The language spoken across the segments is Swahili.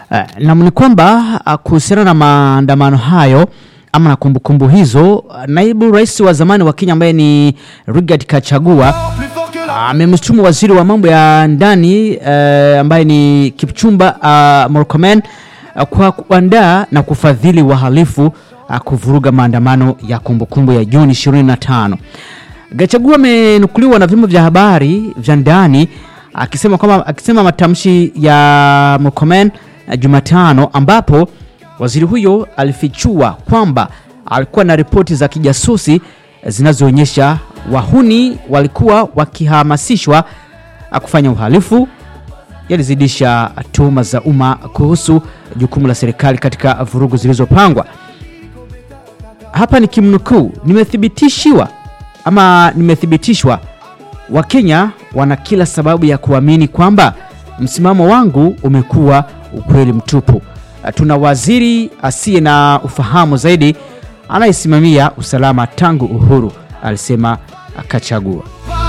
Uh, nam ni kwamba uh, kuhusiana na maandamano hayo ama na kumbukumbu hizo, uh, naibu rais wa zamani wa Kenya ambaye ni Rigathi Gachagua amemshutumu waziri wa mambo ya ndani uh, ambaye ni Kipchumba uh, Murkomen uh, kwa kuandaa na kufadhili wahalifu uh, kuvuruga maandamano ya kumbukumbu ya Juni 25. Gachagua amenukuliwa na vyombo vya habari vya ndani akisema kwamba akisema matamshi ya Murkomen uh, Jumatano ambapo waziri huyo alifichua kwamba alikuwa na ripoti za kijasusi zinazoonyesha wahuni walikuwa wakihamasishwa uh, kufanya uhalifu yalizidisha tuhuma za umma kuhusu jukumu la serikali katika vurugu zilizopangwa. Hapa ni kimnukuu, nimethibitishiwa ama nimethibitishwa, Wakenya wana kila sababu ya kuamini kwamba msimamo wangu umekuwa ukweli mtupu. Tuna waziri asiye na ufahamu zaidi anayesimamia usalama tangu uhuru, alisema Gachagua.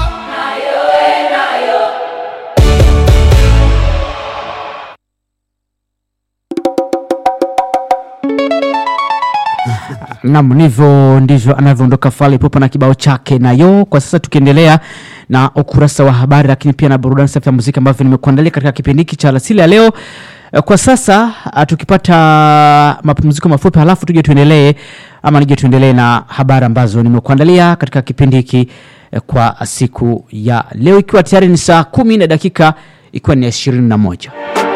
Nam, ndivyo ndivyo anavyoondoka Fally Ipupa na kibao chake nayo. Kwa sasa tukiendelea na ukurasa wa habari, lakini pia na burudani safi ya muziki ambavyo nimekuandalia katika kipindi hiki cha alasili ya leo. Eh, Kwa sasa ah, tukipata mapumziko mafupi, halafu tuje tuendelee ama nije tuendelee na habari ambazo nimekuandalia katika kipindi hiki eh, kwa siku ya leo, ikiwa tayari ni saa kumi na dakika ikiwa ni ya ishirini na moja.